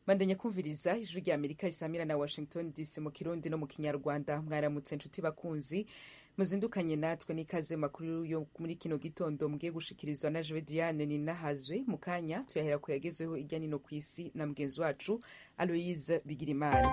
bandanya kumviriza ijwi rya amerika risamira na washington dc mu kirundi no mu kinyarwanda mwaramutse nshuti bakunzi muzindukanye natwe n'ikaze makuru yo muri kino gitondo mugiye gushikirizwa na jewe diane ninahazwe mu kanya tuyahera ku yagezweho irya nino ku isi na mugenzi wacu aloise bigirimana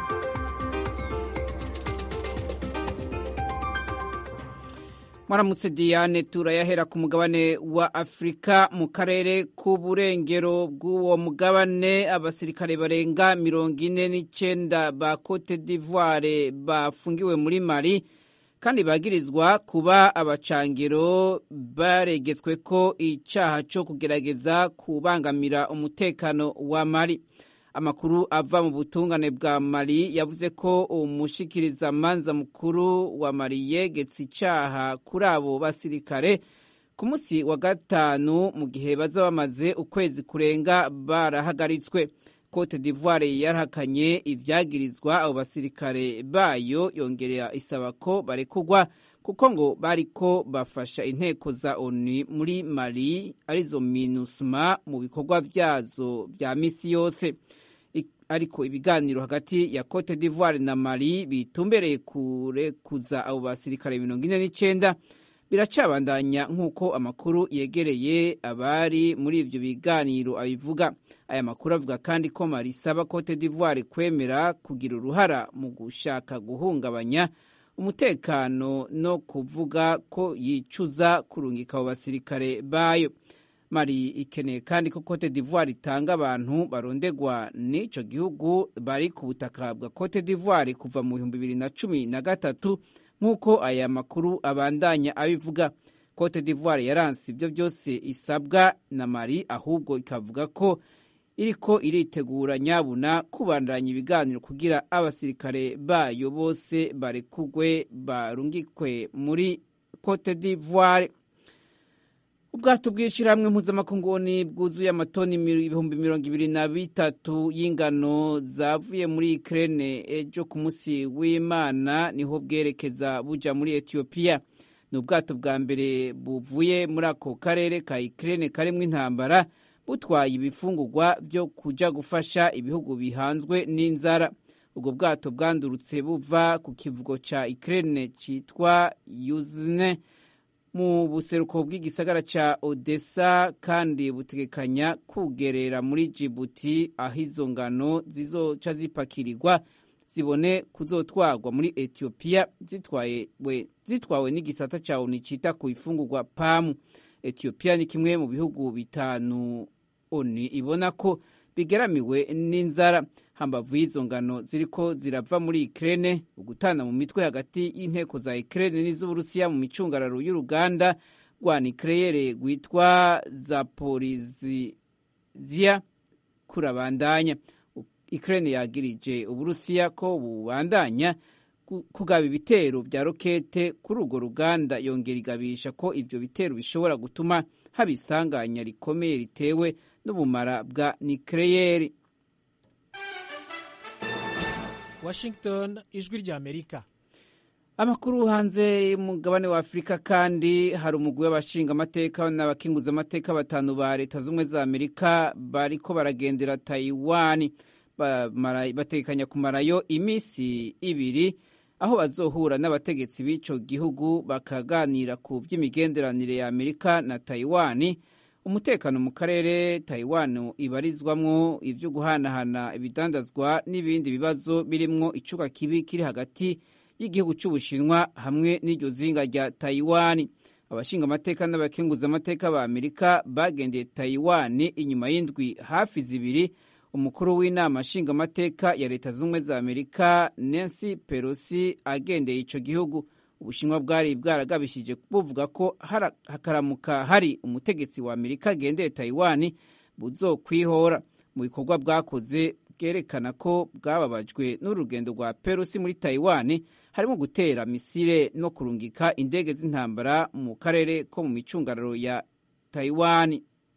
mwaramutse diane turayahera ku mugabane wa afurika mu karere k'uburengero bw'uwo mugabane abasirikare barenga mirongo ine n'icyenda ba cote d'ivoire bafungiwe muri mali kandi bagirizwa kuba abacangiro baregetswe ko icyaha cyo kugerageza kubangamira umutekano wa mali amakuru ava mu butungane bwa mali yavuze ko umushikirizamanza mukuru wa mali yegetse icyaha kuri abo basirikare ku munsi wa gatanu mu gihe baza bamaze ukwezi kurenga barahagaritswe cote d'ivoire yarahakanye ibyagirizwa abo basirikare bayo yongerera isaba ko barekugwa kuko ngo bariko bafasha inteko za onu muri mali arizo minusma mu bikorwa vyazo vya misi yose ariko ibiganiro hagati ya cote d'ivoire na mali bitumbereye kurekuza abo basirikare mirongo ine n'icenda biracabandanya nk'uko amakuru yegereye abari muri ivyo biganiro abivuga aya makuru avuga kandi ko mali isaba cote d'ivoire kwemera kugira uruhara mu gushaka guhungabanya umutekano no kuvuga ko yicuza kurungika abo basirikare bayo mali ikeneye kandi ko cote d'ivoire itanga abantu barondegwa n'ico gihugu bari ku butaka bwa cote d'ivoire kuva mu bihumbi bibiri na cumi na gatatu nk'uko aya makuru abandanya abivuga cote d'ivoire yaranse ibyo byose isabwa na mali ahubwo ikavuga ko iriko iritegura nyabuna kubandanya ibiganiro kugira abasirikare bayo bose barekugwe barungikwe muri cote d'ivoire ubwato bw'ishyirahamwe mpuzamakungu bwuzuye amatoni ibihumbi mirongo ibiri na bitatu y'ingano zavuye muri ikirere ejo ku munsi w'imana niho bwerekeza buja muri etiyopiya ni ubwato bwa mbere buvuye muri ako karere ka ikirere karimo intambara butwaye ibifungurwa byo kuja gufasha ibihugu bihanzwe n'inzara ubwo bwato bwandurutse buva ku kivugo ca ikirere citwa yuzine mu buseruko bw'igisagara ca odessa kandi butegekanya kugerera muri jibuti aho izo ngano zizoca zipakirirwa zibone kuzotwarwa muri etiyopiya zitwawe n'igisata ca oni cita ku ifungurwa pamu etiyopiya ni kimwe mu bihugu bitanu oni ibona ko bigeramiwe n'inzara hambavu y'izo ngano ziriko zirava muri ikirere ugutana mu mitwe hagati y'inteko za ikirere n'iz'uburusiya mu micungararo y'uruganda rwa nikereyere rwitwa zaporiziya kurabandanya ikirere yagirije uburusiya ko bubandanya kugaba ibitero vya rokete kuri urwo ruganda yongera igabisha ko ivyo bitero bishobora gutuma haba isanganya rikomeye ritewe n'ubumara bwa nikereyeri washington ijwi rya amerika amakuru hanze y'umugabane wa afurika kandi hari umugwi w'abashingamateka n'abakinguzamateka batanu ba leta z'ubumwe za amerika bariko baragendera taiwani batekanya kumarayo iminsi ibiri aho bazohura n'abategetsi b'ico gihugu bakaganira ku vy'imigenderanire ya amerika na taiwani umutekano mu karere taiwan ibarizwamwo ivyo guhanahana ibidandazwa n'ibindi bibazo birimwo icuka kibi kiri hagati y'igihugu c'ubushinwa hamwe n'iryo zinga rya taiwan abashinga amateka n'abakenguza amateka ba amerika bagendeye taiwan inyuma y'indwi hafi zibiri umukuru w'inama nshingamateka ya leta z'ubumwe za amerika nancy pelosi agendeye ico gihugu ubushinwa bwari bwaragabishije buvuga ko hakaramuka hari umutegetsi wa amerika agendeye taiwan buzokwihora mu bikorwa bwakoze bwerekana ko bwababajwe n'urugendo rwa perusi muri taiwan harimo gutera misile no kurungika indege z'intambara mu karere ko mu micungararo ya taiwan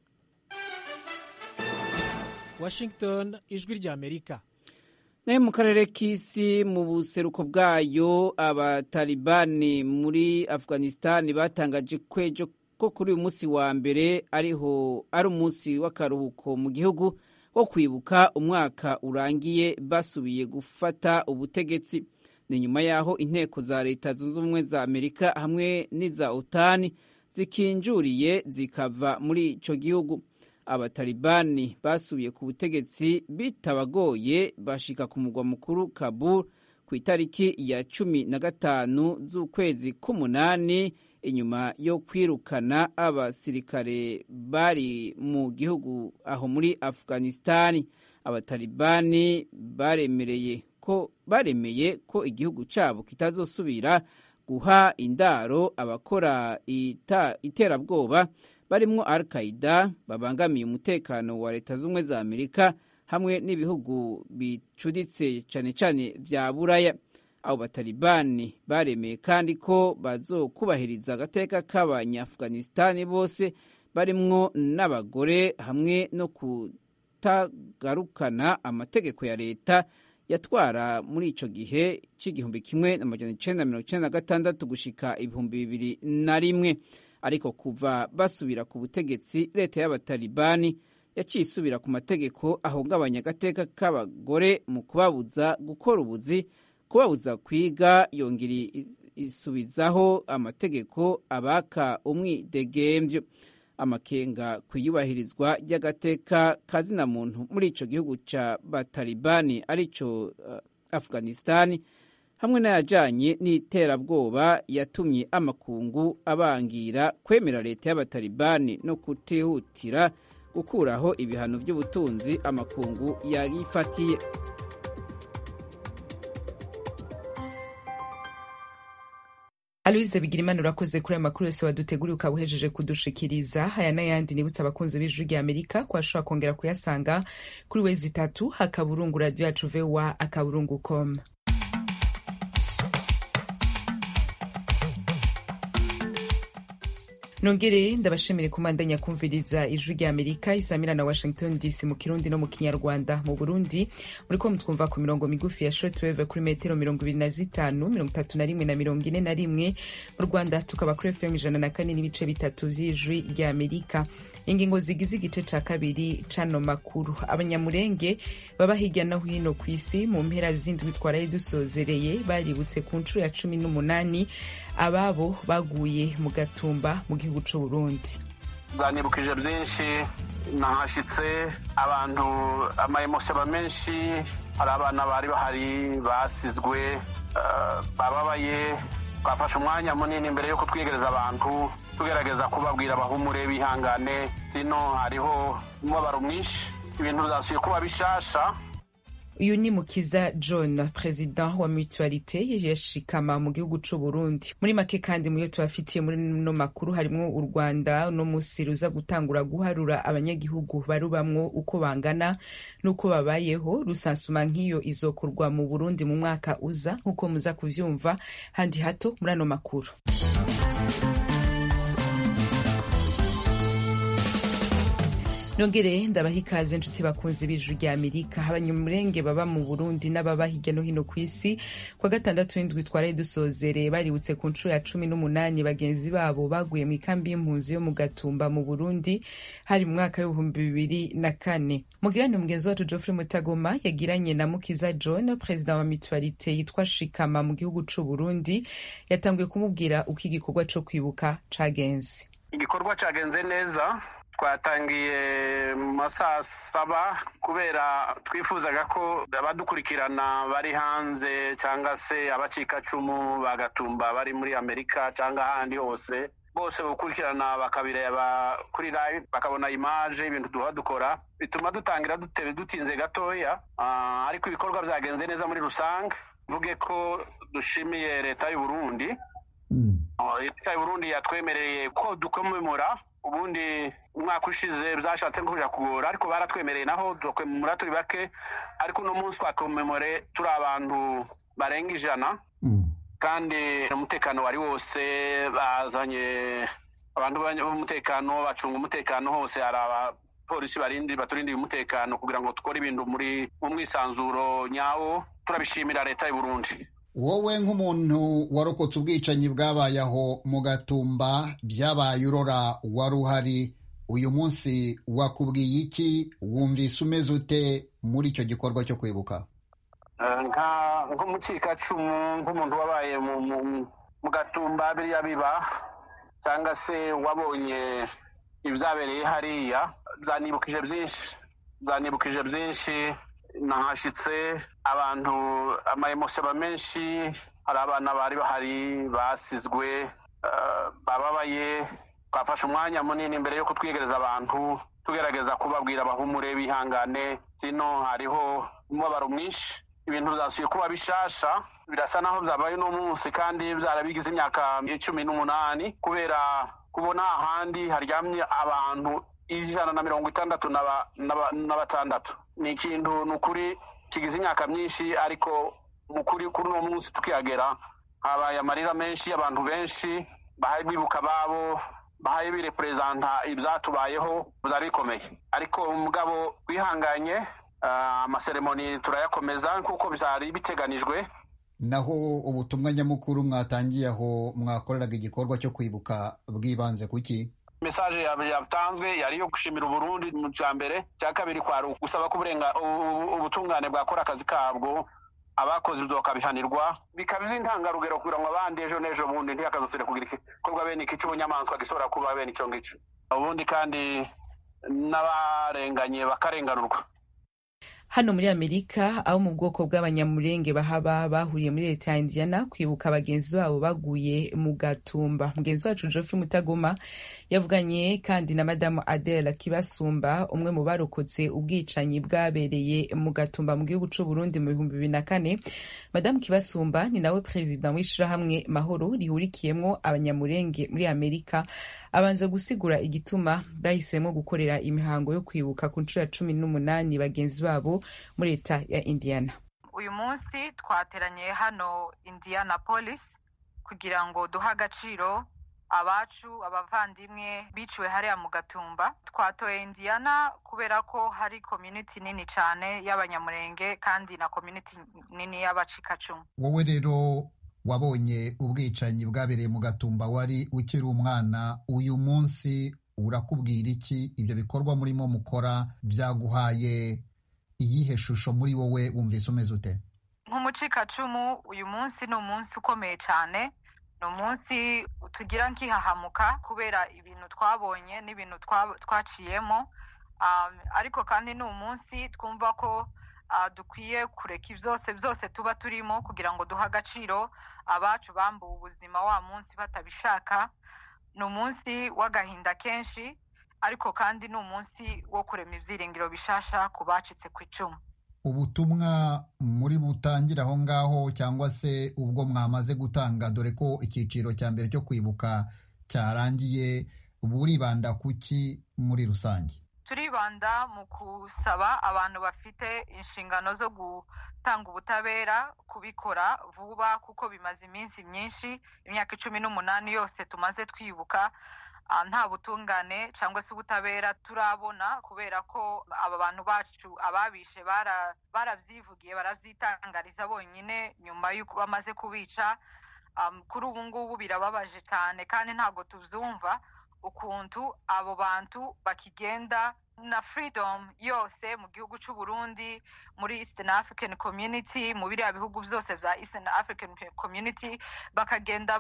washington ijwi rya amerika nayo mu karere k'isi mu buseruko bwayo abatalibani muri afghanistan batangaje kwejo ko kuri uyu munsi wa mbere ariho ari umunsi w'akaruhuko mu gihugu wo kwibuka umwaka urangiye basubiye gufata ubutegetsi ni nyuma y'aho inteko za leta zunze ubumwe za amerika hamwe n'iza otani zikinjuriye zikava muri icyo gihugu abatalibani basubiye ku butegetsi bitabagoye bashika ku mugwa mukuru kabul ku itariki ya cumi na gatanu z'ukwezi k'umunani inyuma yo kwirukana abasirikare bari mu gihugu aho muri afghanistani abatalibani baremereye ko baremeye ko igihugu cyabo kitazosubira guha indaro abakora ita, iterabwoba barimwo al qaida babangamiye umutekano wa leta z'ubumwe za amerika hamwe n'ibihugu bicuditse cyane cyane vya buraya abo batalibani baremeye kandi ko bazokubahiriza agateka k'abanyaafghanistani bose barimwo n'abagore hamwe no kutagarukana amategeko ya leta yatwara muri ico gihe c'igihumbi kimwe n'amajana icenda mirongo icenda na gatandatu gushika ibihumbi bibiri na rimwe ariko kuva basubira ku butegetsi leta y'abatalibani yaciye isubira ku mategeko ahungabanya agateka k'abagore mu kubabuza gukora ubuzi kubabuza kwiga yongera isubizaho amategeko abaka umwidegemvyo amakenga ku iyubahirizwa ry'agateka kazina muntu muri ico gihugu ca batalibani arico uh, afghanistani hamwe n'ayajanye n'iterabwoba yatumye amakungu abangira kwemera leta y'abatalibani no kutihutira gukuraho ibihano by'ubutunzi amakungu yayifatiye aloise bigirimana urakoze kuri aya makuru yose waduteguriye ukaba uhejeje kudushikiriza aya n'ayandi nibutse abakunzi b'ijwi rya amerika ko bashobora kongera kuyasanga kuri wezi itatu akaburungu radiyo yacu vowa akaburungu com nongere ndabashimire kumandanya kumviriza ijwi rya amerika isamira na washington dc mu kirundi no mu kinyarwanda mu burundi muriko mutwumva ku mirongo migufi ya shortwave kuri metero mirongo ibiri na zitanu mirongo itatu na rimwe na mirongo ine na rimwe mu rwanda tukaba kuri fm ijana na kane n'ibice bitatu vy'ijwi rya amerika ingingo zigize igice ca kabiri cano makuru abanyamurenge baba hirya no hino ku isi mu mpera z'indwi twaraye dusozereye baributse ku nshuro ya cumi n'umunani ababo baguye mu gatumba mu gihugu c'uburundi bwanibukije byinshi nahashitse abantu amayemosiyaba menshi hari abana bari bahari basizwe bababaye twafashe umwanya munini mbere yo kutwegereza abantu tugerageza kubabwira bahumure bihangane hino hariho umubabaro mwinshi ibintu bizasuye kuba bishasha uyu ni mukiza john perezida wa mutualite yashikama mu gihugu c'u burundi muri make kandi muyo tubafitiye muri no makuru harimwo u rwanda no musi ruza gutangura guharura abanyagihugu barubamwo uko bangana n'uko babayeho rusansuma nk'iyo izokorwa mu burundi mu mwaka uza nk'uko muza kuvyumva handi hato muri ano makuru nongere ndabaha ikaze inshuti bakunzi b'ijwi rya amerika abanyamurenge baba mu burundi n'ababa hirya no hino ku isi kwa gatandatu w'indwi twaraye dusozereye baributse ku nshuro ya cumi n'umunani bagenzi babo baguye mu ikambi y'impunzi yo mu gatumba mu burundi hari mu mwaka w'ibihumbi bibiri na kane mu kiganiro mugenzi wacu geoffrey mutagoma yagiranye na mukiza john perezida wa mutualite yitwa shikama mu gihugu c'u burundi yatanguye kumubwira uko igikorwa co kwibuka cagenze igikorwa cagenze neza twatangiye mu masaha saba kubera twifuzaga ko abadukurikirana bari hanze cyangwa se abacikacumu bagatumba bari muri amerika cyangwa ahandi hose bose gukurikirana bakabireba kuri live bakabona imaje y'ibintu duha dukora bituma dutangira dutebe dutinze gatoya ariko ibikorwa byagenze neza muri rusange mvuge ko dushimiye leta y'u Burundi leta y'u Burundi yatwemereye ko dukomemora ubundi umwaka ushize byashatse kuja kugora ariko baratwemereye naho tukomemora turi bake ariko uno munsi twakomemore turi abantu barenga ijana kandi umutekano wari wose bazanye abantu b'umutekano bacunga umutekano hose hari abapolisi barindi baturindiye umutekano kugira ngo dukore ibintu muri mu mwisanzuro nyawo turabishimira leta y'u Burundi wowe nk'umuntu warokotse ubwicanyi bwabaye aho mu gatumba byabaye urora wari uhari uyu munsi wakubwiye iki wumvise umeze ute muri icyo gikorwa cyo kwibuka nk'umukikacumu nk'umuntu wabaye mu gatumba biriya biba cyangwa se wabonye ibyabereye hariya zanibukije byinshi zanibukije byinshi nahashyitse abantu amayemosiyo menshi hari abana bari bahari basizwe bababaye twafashe umwanya munini mbere yo kutwigereza abantu tugerageza kubabwira bahumure bihangane sino hariho umubabaro mwinshi ibintu byasuye kuba bishasha birasa naho byabaye uno munsi kandi byarabigize imyaka cumi n'umunani kubera kubona ahandi haryamye abantu ijana na mirongo itandatu na batandatu ni ikintu ni ukuri kigize imyaka myinshi ariko mu kuri kuri uno munsi tukihagera habaye amarira menshi abantu benshi bahaye bibuka ababo bahaye bireperezanta ibyatubayeho byari bikomeye ariko umugabo wihanganye amaseremoni turayakomeza nk'uko byari biteganijwe naho ubutumwa nyamukuru mwatangiye aho mwakoreraga igikorwa cyo kwibuka bwibanze ku ki mesaje yatanzwe yari iyo gushimira uburundi mu cya mbere cya kabiri kwari gusaba ko ubutungane bwakora akazi kabwo abakoze ibyo bakabihanirwa bikaba intangarugero kugira ngo abandi ejo n'ejo bundi ntihakazusire kugira igikorwa bene iki cy'ubunyamaswa gishobora kuba bene icyo ngicyo ubundi kandi n'abarenganye bakarenganurwa hano muri amerika abo mu bwoko bw'abanyamurenge bahaba bahuriye muri leta ya indiana kwibuka bagenzi babo baguye mu gatumba mugenzi wacu geoffrey mutagoma yavuganye kandi na madamu adela kibasumba umwe mu barokotse ubwicanyi bwabereye mu gatumba mu gihugu c'u burundi mu bihumbi bibiri na kane madamu kibasumba ni nawe perezida w'ishirahamwe mahoro rihurikiyemwo abanyamurenge muri amerika abanza gusigura igituma bahisemo gukorera imihango yo kwibuka ku nshuro ya cumi n'umunani bagenzi babo muri leta ya indiana uyu munsi twateranye hano indianapolis kugira ngo duhe agaciro abacu abavandimwe biciwe hariya mu gatumba twatoye indiana kubera ko hari community nini cyane y'abanyamurenge kandi na community nini y'abacikacumu wowe rero wabonye ubwicanyi bwabereye mu gatumba wari ukiri umwana uyu munsi urakubwira iki ibyo bikorwa murimo mukora byaguhaye iyihe shusho muri wowe wumvise umeze ute nk'umucikacumu uyu munsi ni umunsi ukomeye cyane ni umunsi tugira nk'ihahamuka kubera ibintu twabonye n'ibintu twaciyemo ariko kandi ni umunsi twumva ko dukwiye kureka byose byose tuba turimo kugira ngo duhe agaciro abacu bambuwe ubuzima wa munsi batabishaka ni umunsi w'agahinda kenshi ariko kandi ni umunsi wo kurema ibyiringiro bishasha ku bacitse ku icumu ubutumwa muri butangire aho ngaho cyangwa se ubwo mwamaze gutanga dore ko icyiciro cya mbere cyo kwibuka cyarangiye buribanda ku ki muri rusange turibanda mu gusaba abantu bafite inshingano zo gutanga ubutabera kubikora vuba kuko bimaze iminsi myinshi imyaka icumi n'umunani yose tumaze twibuka nta butungane cyangwa se ubutabera turabona kubera ko aba bantu bacu ababishe barabyivugiye barabyitangariza bonyine nyuma y'uko bamaze kubica kuri ubu ngubu birababaje cyane kandi ntabwo tubyumva ukuntu abo bantu bakigenda na freedom yose mu gihugu cy'u Burundi muri Eastern African Community mu biriya bihugu byose bya Eastern African Community bakagenda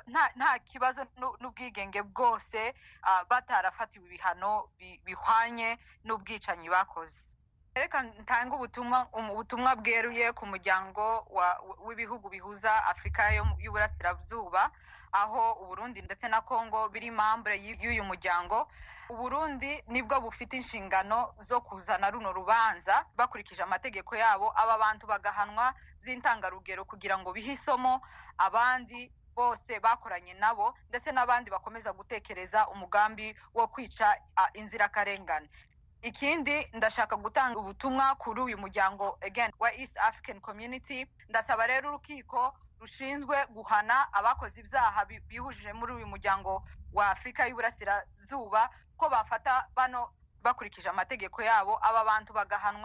nta kibazo n'ubwigenge bwose batarafatiwe ibihano bihwanye n'ubwicanyi bakoze reka ntanga ubutumwa ubutumwa bweruye ku muryango w'ibihugu bihuza afurika y'uburasirazuba aho uburundi ndetse na congo biri mambure y'uyu muryango uburundi nibwo bufite inshingano zo kuzana runo rubanza bakurikije amategeko yabo aba bantu bagahanwa by'intangarugero kugira ngo bihe isomo abandi bose bakoranye nabo ndetse n'abandi bakomeza gutekereza umugambi wo kwica inzirakarengane ikindi ndashaka gutanga ubutumwa kuri uyu muryango again wa east african community ndasaba rero urukiko rushinzwe guhana abakoze ibyaha bihujije muri uyu muryango wa afurika y'uburasirazuba ko bafata bano bakurikije amategeko yabo aba bantu bagahanwa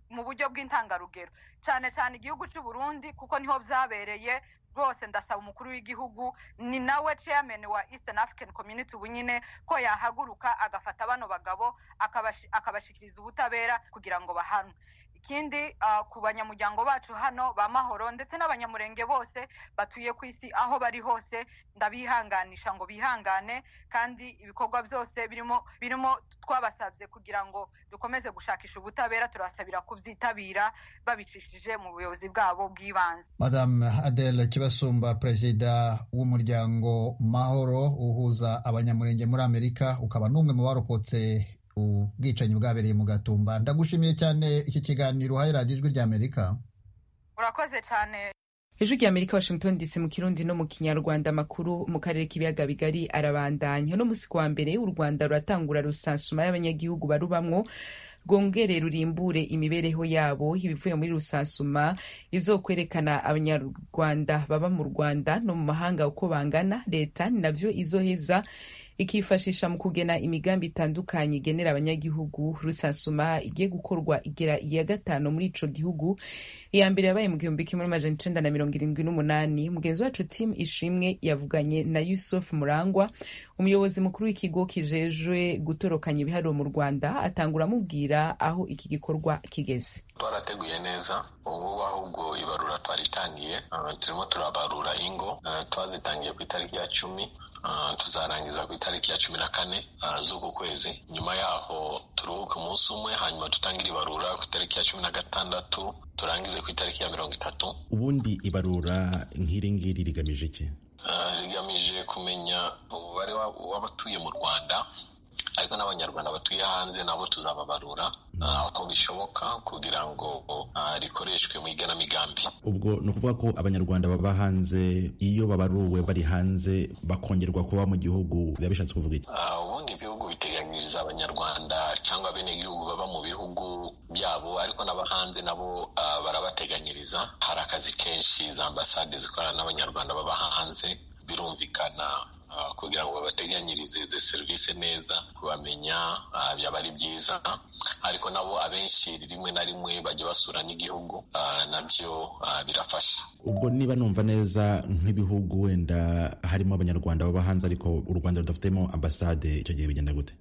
mu buryo bw'intangarugero cyane cyane igihugu cy'u Burundi kuko niho byabereye rwose ndasaba umukuru w'igihugu ni nawe chairman wa Eastern African Community ubu nyine ko yahaguruka agafata bano bagabo akabashikiriza ubutabera kugira ngo bahanwe ikindi ku banyamuryango bacu hano ba mahoro ndetse n'abanyamurenge bose batuye ku isi aho bari hose ndabihanganisha ngo bihangane kandi ibikorwa byose birimo birimo twabasabye kugira ngo dukomeze gushakisha ubutabera turabasabira kubyitabira babicishije mu buyobozi bwabo bw'ibanze madame adele kibasumba perezida w'umuryango mahoro uhuza abanyamurenge muri amerika ukaba n'umwe mu barokotse ubwicanyi bwabereye mu gatumba ndagushimiye cyane iki kiganiro uhaye radiyo ijwi ry'amerika urakoze cyane ijwi ry'amerika washington dc mu kirundi no mu kinyarwanda amakuru mu karere k'ibiyaga bigari arabandanya uno musi wa mbere u rwanda ruratangura rusansuma y'abanyagihugu barubamwo rwongere rurimbure imibereho yabo ibivuye muri rusansuma izokwerekana abanyarwanda baba mu rwanda no mu mahanga uko bangana leta ni navyo izoheza ikifashisha mu kugena imigambi itandukanye igenera abanyagihugu rusansuma igiye gukorwa igera iya gatanu muri ico gihugu iya mbere yabaye mu gihumbi kimwe n'amajana icenda na mirongo irindwi n'umunani mugenzi wacu tim ishimwe yavuganye na yusuf murangwa umuyobozi mukuru w'ikigo kijejwe gutorokanya ibiharuro mu rwanda atangura amubwira aho iki gikorwa kigeze twarateguye neza ubu ahubwo ibarura twaritangiye turimo turabarura ingo twazitangiye ku itariki ya cumi tuzarangiza ku itariki ya cumi na kane z'uku kwezi nyuma yaho turuhuke umunsi umwe hanyuma dutangire ibarura ku itariki ya cumi na gatandatu turangize ku itariki ya mirongo itatu ubundi ibarura nk'iri ngiri rigamije iki rigamije kumenya umubare w'abatuye mu rwanda ariko n'abanyarwanda batuye hanze nabo tuzababarura aho bishoboka kugira ngo rikoreshwe mu igenamigambi ubwo ni ukuvuga ko abanyarwanda baba hanze iyo babaruwe bari hanze bakongerwa kuba mu gihugu biba bishatse kuvuga iki ubundi ibihugu biteganyiriza abanyarwanda cyangwa abenegihugu baba mu bihugu byabo ariko n'abahanze nabo barabateganyiriza hari akazi kenshi za ambasade zikorana n'abanyarwanda baba hanze birumvikana kugira ngo babateganyirize izi serivisi neza kubamenya byaba ari byiza ariko nabo abenshi rimwe na rimwe bajya basura n'igihugu nabyo birafasha ubwo niba numva neza nk'ibihugu wenda harimo abanyarwanda baba hanze ariko u rwanda rudafitemo ambasade icyo gihe bigenda gute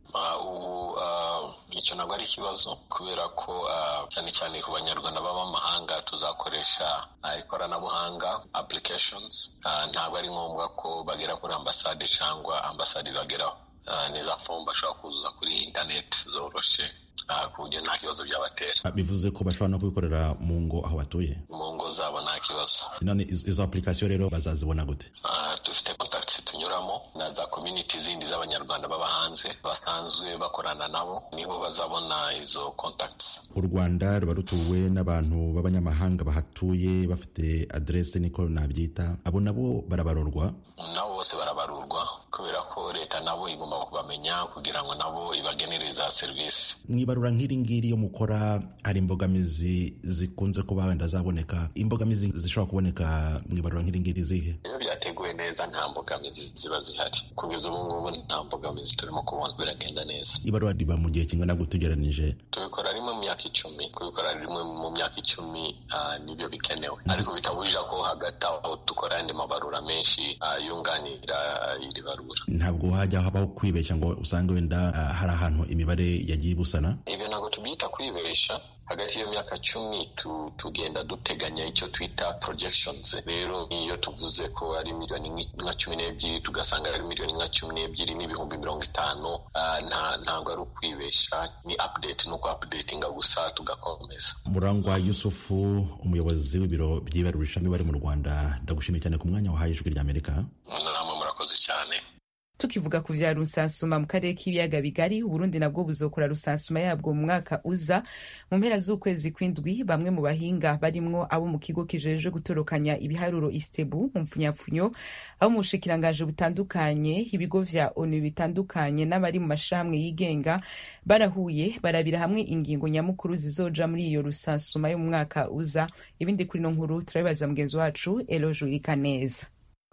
icyo ntabwo ari ikibazo kubera ko cyane cyane ku banyarwanda baba amahanga tuzakoresha ikoranabuhanga applications ntabwo ari ngombwa ko bagera kuri ambasade cyangwa ambasade ibageraho ni za fomu bashobora kuzuza kuri interineti zoroshe ku buryo nta kibazo byabatera bivuze ko bashobora no kubikorera mu ngo aho batuye mu ngo zabo nta kibazo none izo application rero bazazibona gute dufite contacts tunyuramo na za community zindi z'abanyarwanda baba hanze basanzwe bakorana nabo nibo bazabona izo contacts u rwanda ruba rutuwe n'abantu b'abanyamahanga bahatuye bafite adresse niko nabyita abo nabo barabarurwa nabo bose barabarurwa kubera ko leta nabo igomba kubamenya kugira ngo nabo ibagenere za serivisi mwibarura nk'iri ngiri yo mukora hari imbogamizi zikunze kuba wenda zaboneka imbogamizi zishobora kuboneka mwibarura nk'iri ngiri zihe iyo byateguwe neza nta mbogamizi ziba zihari kugeza ubu ngubu nta mbogamizi turimo kubona biragenda neza ibarura riba mu gihe kingana gute ugereranije tubikora rimwe mu myaka icumi kubikora rimwe mu myaka icumi nibyo bikenewe ariko bitabujije ko hagati aho dukora andi mabarura menshi yunganira iri barura ntabwo hajya habaho kwibeshya ngo usange wenda hari ahantu imibare yagiye ibusana ibyo ntabwo tubyita kwibesha hagati y'iyo myaka cumi tugenda duteganya icyo twita projections rero iyo tuvuze ko ari miliyoni nka cumi n'ebyiri tugasanga ari miliyoni nka cumi n'ebyiri n'ibihumbi mirongo itanu ntabwo ari ukwibesha ni update ni uku updatinga gusa tugakomeza murangwa yusufu umuyobozi w'ibiro by'ibarurishamibare mu rwanda ndagushimiye cyane ku mwanya wahaye ijwi ry'amerika namwe murakoze cyane tukivuga ku vya rusansuma mu karere k'ibiyaga bigari uburundi nabwo buzokora rusansuma yabwo mu mwaka uza mu mpera z'ukwezi kw'indwi bamwe mu bahinga barimwo abo mu kigo kijejwe gutorokanya ibiharuro istebu mu mpfunyapfunyo abo mu bushikirangaje butandukanye ibigo vya onu bitandukanye n'abari mu mashirahamwe yigenga barahuye barabira hamwe ingingo nyamukuru zizoja muri iyo rusansuma yo mu mwaka uza ibindi kuri ino nkuru turabibaza mugenzi wacu eloje neza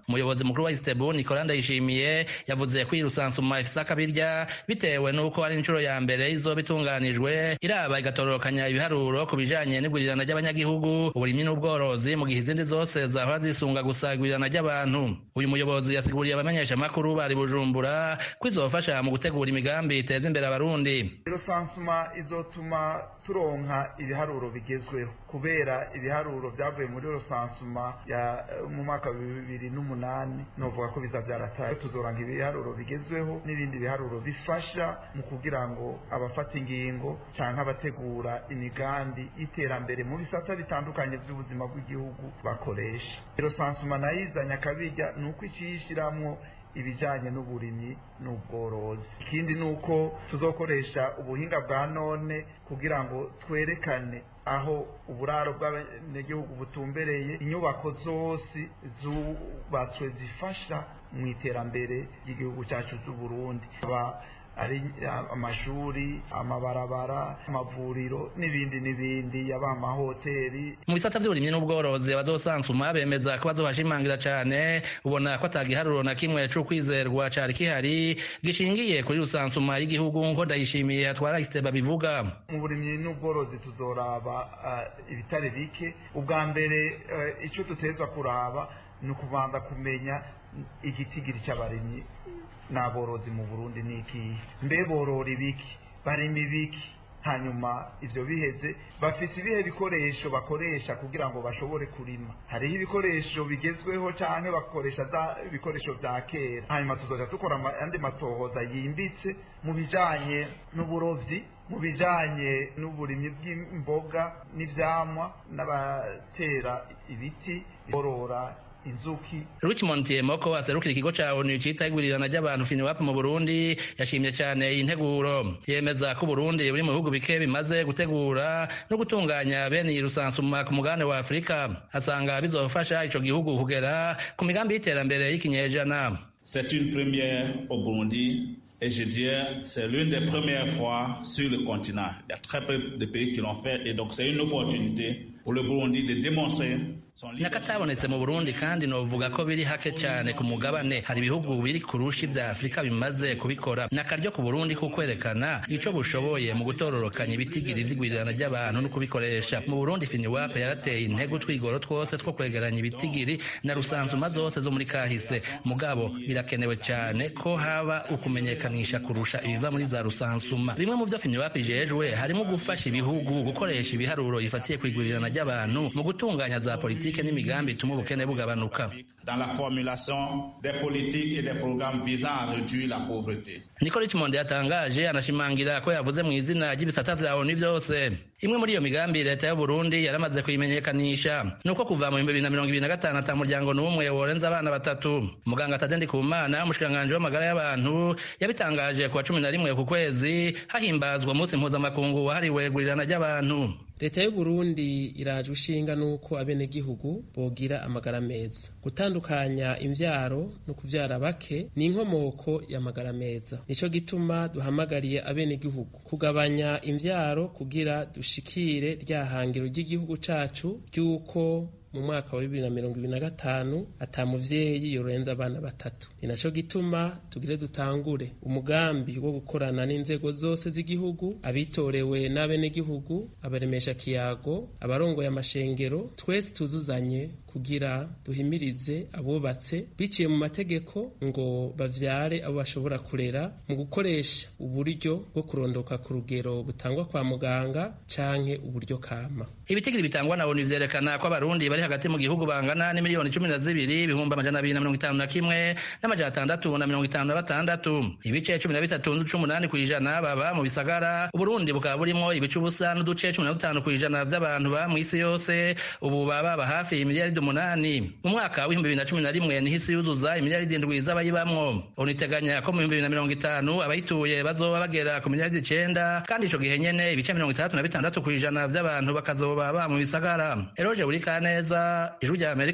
umuyobozi mukuru wa istebu nicola ndayishimiye yavuze ko iyi rusansuma ifise akabirya bitewe n'uko ari inshuro ya mbere izoba itunganijwe iraba igatororokanya ibiharuro ku bijanye n'igurirana ry'abanyagihugu uburimyi n'ubworozi mu gihe izindi zose zahora zisunga gusa igurirana ry'abantu uyu muyobozi yasiguriye abamenyeshamakuru bari bujumbura ko izofasha mu gutegura imigambi iteza imbere abarundi rusansuma izotuma turonka ibiharuro bigezweho kubera ibiharuro byavuye muri rusansuma ya mu mwaka wa bibiri n'umunani novuga ko biza byarataye tuzoranga ibiharuro bigezweho n'ibindi biharuro bifasha mu kugira ngo abafata ingingo cyangwa abategura imigambi y'iterambere mu bisata bitandukanye by'ubuzima bw'igihugu bakoresha rusansuma nayo izanye akabirya ni uko ikiyishyiramo ibijyanye n'uburimyi n'ubworozi ikindi ni uko tuzokoresha ubuhinga bwa none kugira ngo twerekane aho uburaro bw'abanyagihugu butumbereye inyubako zose zubatswe zifasha mu iterambere ry'igihugu cyacu cy'uburundi ari amashuri amabarabara amavuriro n'ibindi n'ibindi yaba amahoteli mu bisata by'uburimyi n'ubworozi abazosansuma bemeza ko bazohashimangira cyane ubona ko atagiharuro na kimwe c'ukwizerwa cari kihari gishingiye kuri rusansuma y'igihugu nk'uko ndayishimiye atwara isiteba bivuga mu burimyi n'ubworozi tuzoraba uh, ibitare bike ubwa mbere uh, ico tutezwa kuraba ni ukubanza kumenya igitigiri cy'abarimyi n'aborozi mu burundi ni ikihe mbe borora ibiki barima ibiki hanyuma ivyo biheze bafise ibihe bikoresho bakoresha kugira ngo bashobore kurima hariho ibikoresho bigezweho canke bakoresha za ibikoresho vya kera hanyuma tuzoja dukora andi matohoza yimbitse mu bijanye n'uburovyi mu bijanye n'uburimyi bw'imboga n'ivyamwa n'abatera ibiti borora inzuki Richmond Tiemoko aserukira ikigo ca ONU cita igurirana ry'abantu FINWAP mu Burundi yashimye cyane iyi nteguro yemeza ko Burundi buri mu bihugu bike bimaze gutegura no gutunganya bene iyi rusansuma ku mugabane wa Afurika asanga bizofasha ico gihugu kugera ku migambi y'iterambere y'ikinyejana C'est une première au Burundi et je dirais c'est l'une des premières fois sur le continent. Il y a très peu de pays qui l'ont fait et donc c'est une opportunité pour le Burundi de démontrer nakatabonetse mu burundi kandi novuga ko biri hake cyane ku mugabane hari ibihugu biri kurusha ibya afurika bimaze kubikora ni akaryo ku burundi ko kwerekana ico bushoboye mu gutororokanya ibitigiri vy'igwirirana ry'abantu no kubikoresha mu burundi finiwape yarateye intego twigoro twose two kwegeranya ibitigiri na rusansuma zose zo muri kahise mugabo birakenewe cyane ko haba ukumenyekanisha kurusha ibiva muri za rusansuma bimwe mu vyo finiwape ijejwe harimo gufasha ibihugu gukoresha ibiharuro bifatiye kwigwirirana ry'abantu mu gutunganya za politiki politike n'imigambi ituma ubukene bugabanuka dans la formulation des politiques et des programmes visant à réduire la pauvreté niko richmond yatangaje anashimangira ko yavuze mu izina ry'ibisata vya onu vyose imwe muri iyo migambi leta y'u burundi yaramaze kuyimenyekanisha ni uko kuva mu bihumbi bibiri na mirongo ibiri na gatanu ata muryango n'umwe worenza abana batatu muganga tadendi kumana umushikiranganji w'amagara y'abantu yabitangaje ku wa cumi na rimwe ku kwezi hahimbazwa umunsi mpuzamakungu wahariwe gurirana ry'abantu leta y'u burundi iraje ushinga n'uko abenegihugu bogira amagara meza gutandukanya imvyaro no kuvyara bake ni inkomoko y'amagara meza nico gituma duhamagariye abenegihugu kugabanya imvyaro kugira dushikire rya hangiro ry'igihugu cacu ry'uko mu mwaka wa bibiri na mirongo ibiri na gatanu ata muvyeyi yorenza abana batatu ni naco gituma tugire dutangure umugambi wo gukorana n'inzego zose z'igihugu abitorewe n'abenegihugu abaremesha kiyago abarongoye amashengero twese tuzuzanye kugira duhimirize abubatse biciye mu mategeko ngo bavyare abo bashobora kurera mu gukoresha uburyo bwo kurondoka ku rugero butangwa kwa muganga canke uburyo kama ibitigiri bitangwa na onu vyerekana ko abarundi bari hagati mu gihugu bangana n'imiliyoni cumi na zibiri ibihumbi amajana abiri na mirongo itanu na kimwe n'amajana atandatu na mirongo itanu na batandatu ibice cumi na bitatu n'uduce umunani kw'ijana baba mu bisagara uburundi bukaba burimwo ibice ubusa n'uduce cumi na dutanu kw'ijana vy'abantu ba mw'isi yose ubu baba baba hafi imiliyaridi umunani mu mwaka w'ibihumbi bibiri na cumi na rimwe niho isi yuzuza imiliyaridi indwi z'abayibamwo onu iteganya ko mu bihumbi bibiri na mirongo itanu abayituye bazoba bagera ku miliyaridi icenda kandi ico gihe nyene ibice mirongo itandatu na bitandatu kw'ijana vy'abantu bakazoba ba mu bisagara eroje buri kaneza ijwi rya amerika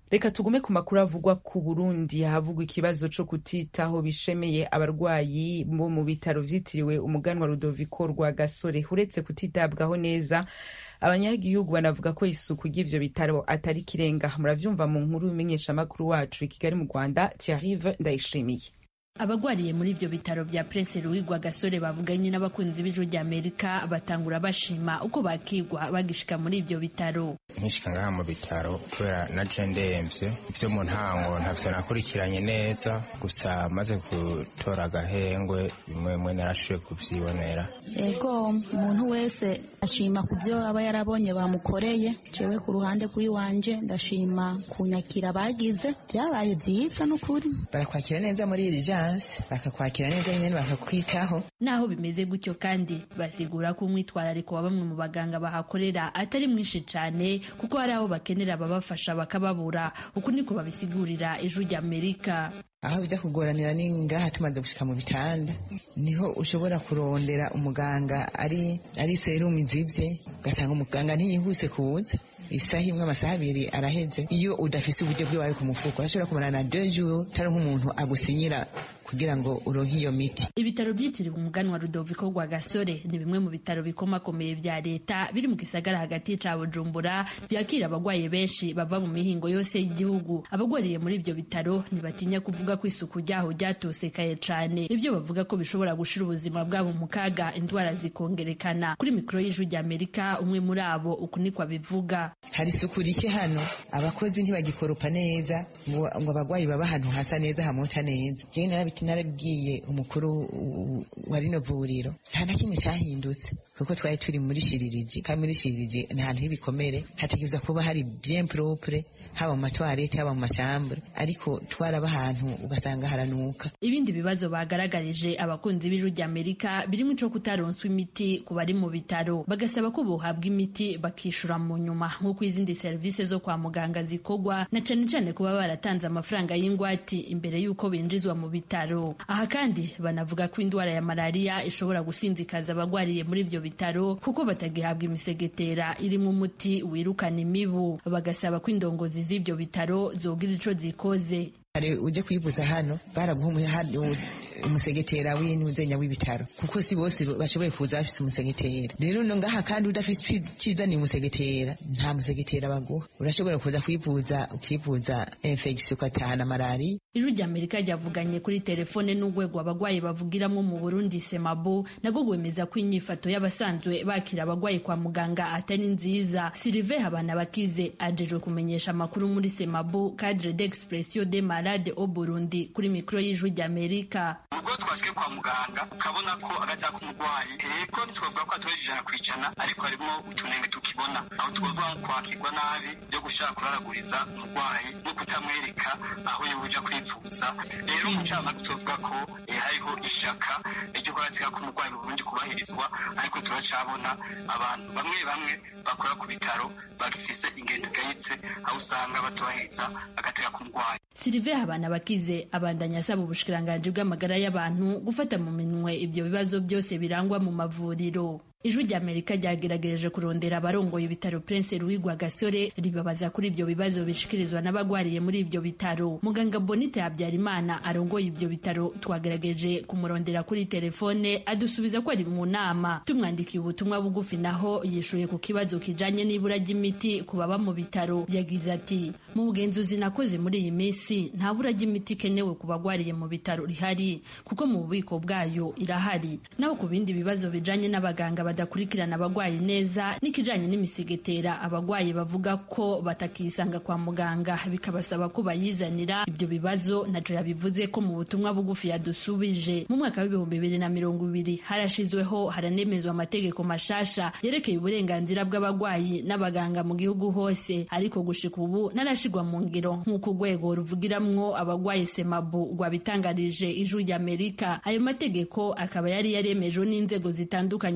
reka tugume ku makuru avugwa ku burundi havugwa ikibazo co kutitaho bishemeye abarwayi bo mu bitaro vyitiriwe umuganwa rudoviko rwa gasore uretse kutitabwaho neza abanyagihugu banavuga ko isuku ry'ivyo bitaro atari kirenga muravyumva mu nkuru y'imenyeshamakuru wacu i kigali mu rwanda tiarive ndayishimiye abagwariye muri ibyo bitaro bya Prince Louis Rwagasore bavuganye n'abakunzi b'ijuru rya Amerika batangura bashima uko bakigwa bagishika muri ibyo bitaro nkishika ngaha mu bitaro kubera naje ndemvye ivyo mu ntango ntavyo nakurikiranye neza gusa maze gutora agahengwe bimwe bimwe narashoboye kuvyibonera ego umuntu wese ashima ku byo aba yarabonye bamukoreye jewe ku ruhande rw'iwanje ndashima kunyakira bagize byabaye byiza n'ukuri barakwakira neza muri iri jansi bakakwakira neza nyine bakakwitaho naho bimeze gutyo kandi basigura ko umwitwarariko wa bamwe mu baganga bahakorera atari mwinshi cyane kuko hari aho bakenera ababafasha bakababura uku niko babisigurira ijuru rya amerika aho bijya kugoranira ni ngaha tumaze gushika mu bitanda niho ushobora kurondera umuganga ari ari serumu izibye ugasanga umuganga ntiyihuse kuza isaha imwe amasaha abiri araheze iyo udafise uburyo bw'iwawe ku mufuko urashobora kumarana deux jours utari nk'umuntu agusinyira kugira ngo uronke iyo miti ibitaro byitiriwe umuganwa rudoviko rwa gasore ni bimwe mu bitaro bikomakomeye bya leta biri mu gisagara hagati ca bujumbura byakira abagwaye benshi bava mu mihingo yose y'igihugu abagwariye muri ibyo bitaro ntibatinya kuvuga ko isuku ryaho ryatosekaye cane ibyo bavuga ko bishobora gushira ubuzima bwabo mu kaga indwara zikongerekana kuri mikoro y'ijwi rya amerika umwe muri abo uku niko abivuga hari isuku rike hano abakozi ntibagikoropa neza ngo abagwayi baba ahantu hasa neza hamota neza narabibwiye umukuru wa rino vuriro nta na kimwe cyahindutse kuko twari turi muri shiririji kandi muri shiririji ni ahantu h'ibikomere hategerezwa kuba hari bien propre haba mu matwarete haba mu mashambure ariko twaraba ahantu ugasanga haranuka ibindi bibazo bagaragarije abakunzi b'ijuru rya amerika birimo ico kutaronswa imiti ku bari mu bitaro bagasaba ko bohabwa imiti bakishura mu nyuma nk'uko izindi serivisi zo kwa muganga zikorwa na cane cane kuba baratanze amafaranga y'ingwati imbere y'uko binjizwa mu bitaro aha kandi banavuga ko indwara ya malariya ishobora gusinzikaza abagwariye muri ibyo bitaro kuko batagihabwa imisegetera irimo umuti wirukana imibu bagasaba ko indongozi z'ibyo bitaro zogira ico zikoze hari ujya kwivuza hano baraguha umusegetera w'intuzenya w'ibitaro kuko si bose bashoboye kuza bafise umusegetera rero no ngaha kandi udafise cizaniye umusegetera nta musegetera baguha urashobora kuza kwivuza ukivuza infection ugatahana malariya ijwi rya amerika ryavuganye kuri telefone n'urwego abagwayi bavugiramo mu burundi semabo nabwo rwemeza ko inyifato y'abasanzwe bakira abagwayi kwa muganga atari nziza silive habana bakize ajejwe kumenyesha amakuru muri semabo cadre d'expression de malade au burundi kuri mikoro y'ijwi rya amerika ubwo twashwe kwa muganga ukabona ko agaca k'umurwayi yego ntitwavuga ko atoreje ijana ku ijana ariko harimo utunenge tukibona aho twavuga nko kwakirwa nabi byo gushaka kuraraguriza umurwayi no kutamwereka aho yoja kwivuza rero umucamanza tuvuga ko hariho ishaka ryo kurazika k'umurwayi mu burundi kubahirizwa ariko turacabona abantu bamwe bamwe bakora ku bitaro bagifise ingendo igayitse aho usanga batubahiriza agateka k'umurwayi silive habana bakize abandanya asaba ubushikiranganji bw'amagara y'abantu gufata mu minwe ibyo bibazo byose birangwa mu mavuriro ijwi rya amerika ryagerageje kurondera abarongoye ibitaro prince louis rwagasore ribabaza kuri ibyo bibazo bishikirizwa n'abagwariye muri ibyo bitaro muganga bonite habyarimana arongoye ibyo bitaro twagerageje kumurondera kuri telefone adusubiza ko ari mu nama tumwandikiye ubutumwa bugufi naho yishuye ku kibazo kijanye n'ibura ry'imiti ku baba mu bitaro yagize ati mu bugenzuzi nakoze muri iyi minsi nta bura ry'imiti ikenewe ku bagwariye mu bitaro rihari kuko mu bubiko bwayo irahari naho ku bindi bibazo bijanye n'abaganga badakurikirana abagwayi neza n'ikijanye n'imisigetera abagwayi bavuga ko batakisanga kwa muganga bikabasaba ko bayizanira ibyo bibazo ntaco yabivuze ko mu butumwa bugufi yadusubije mu mwaka w'ibihumbi bibiri na mirongo ibiri harashizweho haranemezwa amategeko mashasha yerekeye uburenganzira bw'abagwayi n'abaganga mu gihugu hose ariko gushika ubu narashigwa mu ngiro nk'uko urwego ruvugiramwo abagwayi semabu rwabitangarije ijwi ry'amerika ayo mategeko akaba yari yaremejwe n'inzego zitandukanye muri leta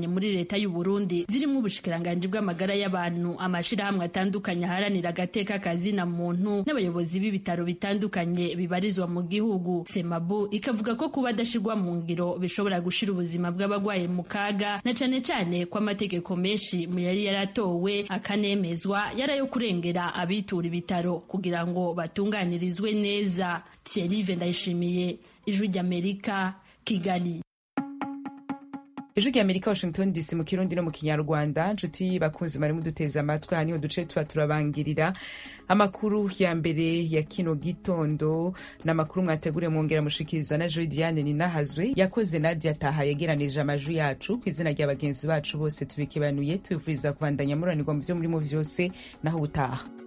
leta y'u Burundi zirimo ubushikiranganji bw'amagara y'abantu amashirahamwe atandukanye aharanira agateka kazina muntu n'abayobozi b'ibitaro bitandukanye bibarizwa mu gihugu semabu ikavuga ko kuba adashirwa mu ngiro bishobora gushira ubuzima bw'abagwaye mu kaga na cane cane ko amategeko menshi mu yari yaratowe akanemezwa yarayo kurengera abitura ibitaro kugira ngo batunganirizwe neza Thierry Ndayishimiye ijwi ry'Amerika Kigali ijwi ry'amerika washington dc mu kirundi no mu kinyarwanda nshuti bakunzi mwari muduteze amatwi aha niho duce tuba turabangirira amakuru ya mbere ya kino gitondo ni amakuru mwateguriwe mwongera mushikirizwa na joy diane ninahazwe yakoze nadia taha yegeranije amajwi yacu ku izina rya bagenzi bacu bose tubikebanuye tubifuriza kubandanya muranirwa mu vyo murimo vyose naho ubutaha